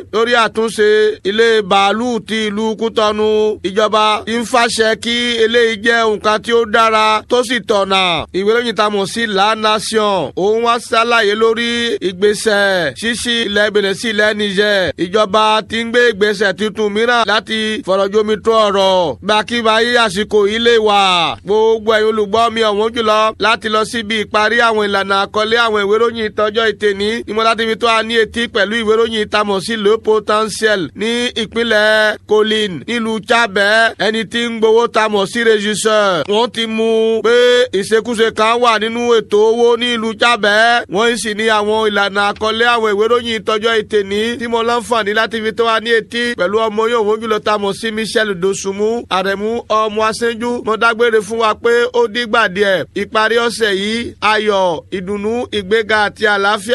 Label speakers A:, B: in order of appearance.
A: lórí àtúnṣe ilé bàálù ti ìlú kútọ́nu ìjọba ti ń fàṣẹ kí eléyìí jẹ́ nǹkan tí ó dára tó sì tọ̀nà ìwé lóyìn tá a mọ̀ sí La Nation òun wá ṣàlàyé lórí ìgbésẹ̀ ṣíṣí ilẹ̀ Benin sí ilẹ̀ Niger ìjọba ti ń gbé ìgbésẹ̀ tuntun mìíràn láti fọ̀rọ̀jomi tó ọ̀rọ̀ gbàkíbáyé àsìkò ilé wa gbogbo ẹ̀yin olùgbọ́ mi ọ̀wọ́n jùlọ láti lọ síbi ìparí àwọn ìlànà àkọlé àwọn ìwé ìròyìn ìtọ́jọ́ ìtẹ̀ní ìmọ̀ láti fi tó a ní etí pẹ̀lú ìwé ìròyìn ìtamọ̀ sí le potentiel ní ìpínlẹ̀ Kolin nílùú Chabẹ́ ẹni tí ń gbowó tamọ̀ sí régisseur wọ́n ti mú pé ìṣekúṣe kan wà nínú ètò owó ní ìlú Chabẹ́ wọ́n sì ní àwọn ìlànà àkọlé àwọn ìwé ìròyìn ìtọ́jọ́ ìtẹ̀ní tí mo láǹfààní láti fi tó a ní etí pẹ̀lú ọmọ yóò wọ́n jùlọ tamọ̀ sí Michel Dosunmu àrẹ̀mú ọmọ aṣẹ́jú mo dágbére fún wa pé ó dígbà díẹ̀ ìparí ọ̀sẹ̀ yìí ayọ̀ ìdùnnú ìgbéga àti àlàáfíà